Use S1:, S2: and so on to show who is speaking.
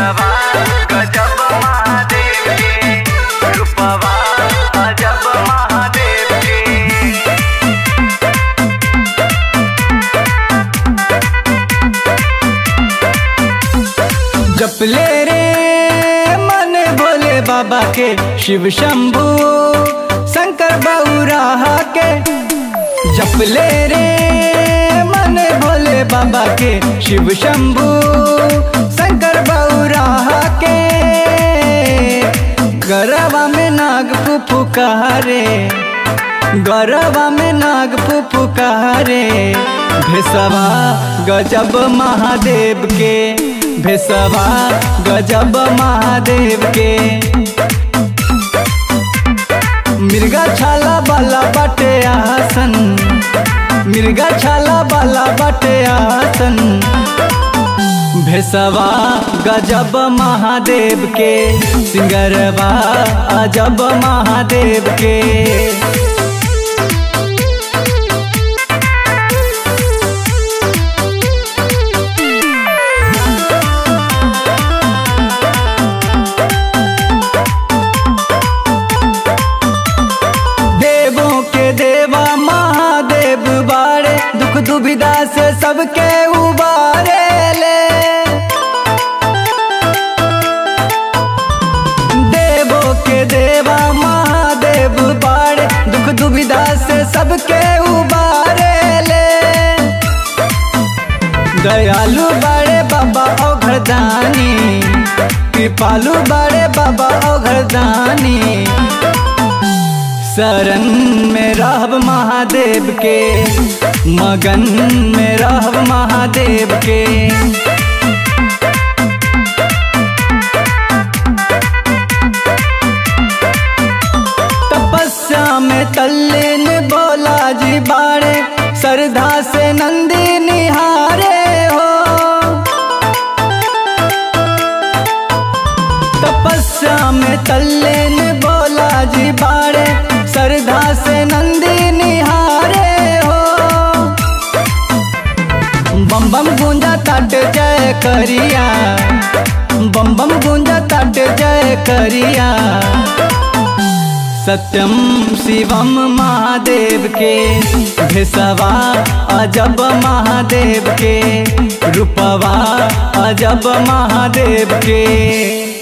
S1: भेसवा गजब महादेव के रूपवा अजब महादेव के
S2: जपले रे मन भोले बाबा के शिव शंभू शंकर बउराहा के जपले रे मन भोले बाबा के शिव शंभू शंकर बउराहा के गरबा में नाग फुफुकारे गरबा में नाग फुफुकारे भेसवा गजब महादेव के भेसवा गजब महादेव के मिर्गा छाला बाला बाटे आसन मिर्गा छाला बाला बाटे आसन भेसवा गजब महादेव के सिंगरवा अजब महादेव के देवों के देवा महादेव बारे दुख दुविधा से सबके उबारे ले देवों के देवा महादेव बारे दुख दुविधा से सबके उबारे ले दयालु बड़े बाबा ओ घरदानी कृपालु बड़े बाबा ओ घरदानी शरण में रहब महादेव के मगन में रहब महादेव के तपस्या में तल्लीन बोला जी बाड़े श्रद्धा से नंदी निहारे हो तपस्या में तल्लीन बोला जी बाड़े श्रद्धा से नंदी निहारे हो बम बम गूंजा तट जय करिया बम बम गूंजा तट जय करिया सत्यम शिवम महादेव के भेसवा अजब महादेव के रूपवा अजब महादेव के